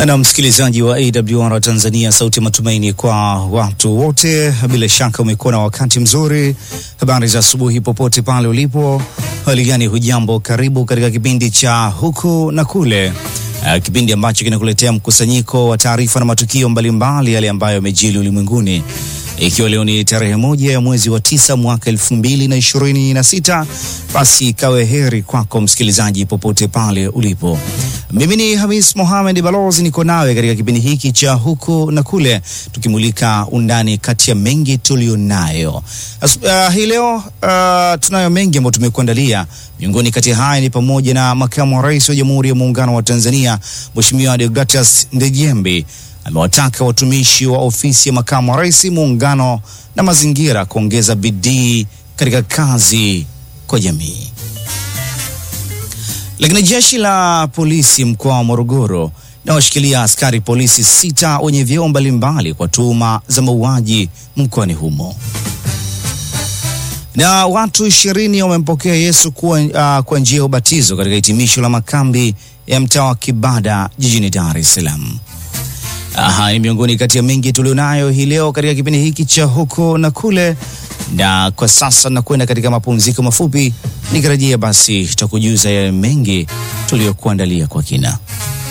Na msikilizaji wa AWR Tanzania, sauti ya matumaini kwa watu wote. Bila shaka umekuwa na wakati mzuri. Habari za asubuhi popote pale ulipo, hali gani? Hujambo, karibu katika kipindi cha huku na kule, uh, kipindi ambacho kinakuletea mkusanyiko wa taarifa na matukio mbalimbali yale ambayo yamejili ulimwenguni ikiwa leo ni tarehe moja ya mwezi wa tisa mwaka elfu mbili na ishirini na sita basi ikawe heri kwako msikilizaji popote pale ulipo. Mimi ni Hamis Mohamed Balozi, niko nawe katika kipindi hiki cha huku na kule, tukimulika undani kati ya mengi tulionayo uh, hii leo. Uh, tunayo mengi ambayo tumekuandalia. Miongoni kati haya ni pamoja na makamu wa rais wa Jamhuri ya Muungano wa Tanzania Mheshimiwa Deogratias Ndejembi amewataka watumishi wa ofisi ya makamu wa rais muungano na mazingira kuongeza bidii katika kazi kwa jamii. Lakini jeshi la polisi mkoa wa Morogoro linawashikilia askari polisi sita wenye vyeo mbalimbali kwa tuhuma za mauaji mkoani humo. Na watu ishirini wamempokea Yesu kuwa, uh, kwa njia ya ubatizo katika hitimisho la makambi ya mtaa wa Kibada jijini Dar es Salaam. Aha, ni miongoni kati ya mengi tulionayo hii leo katika kipindi hiki cha huko na kule, na kwa sasa nakwenda katika mapumziko mafupi, nikirejea basi tutakujuza yale mengi tuliyokuandalia kwa kina.